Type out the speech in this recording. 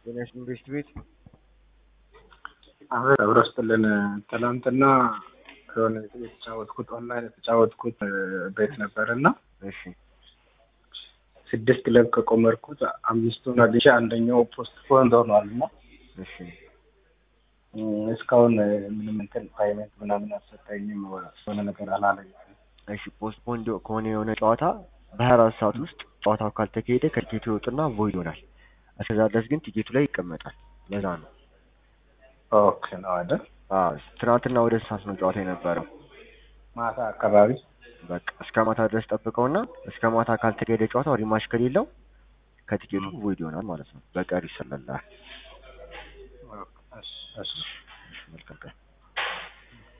ጤናሽን ኢንቨስት ቤት አብረ አብረ ስጥልን ትናንትና የሆነ የተጫወትኩት ኦንላይን የተጫወትኩት ቤት ነበር እና እሺ ስድስት ክለብ ከቆመርኩት አምስቱን አግኝቼ አንደኛው ፖስት ፖንድ ሆኗል እና እሺ እስካሁን ምንም እንትን ፓይመንት ምናምን አልሰጠኝም። የሆነ ነገር አላለኝ። እሺ ፖስት ፖንድ ከሆነ የሆነ ጨዋታ በሀያ አራት ሰዓት ውስጥ ጨዋታው ካልተካሄደ ከቲኬቱ ይወጡና ቮይድ ይሆናል። እስከዛ ድረስ ግን ቲኬቱ ላይ ይቀመጣል። ለዛ ነው። ኦኬ ነው አይደል? አዎ ትናንትና ወደ ሰዓት ነው ጨዋታ የነበረው። ማታ አካባቢ በቃ እስከ ማታ ድረስ ጠብቀውና እስከ ማታ ካልተካሄደ ጨዋታው ሪማሽ ከሌለው ከቲኬቱ ቮይድ ይሆናል ማለት ነው። በቀሪ ይሰለላል። እሺ እሺ መልካም ቀን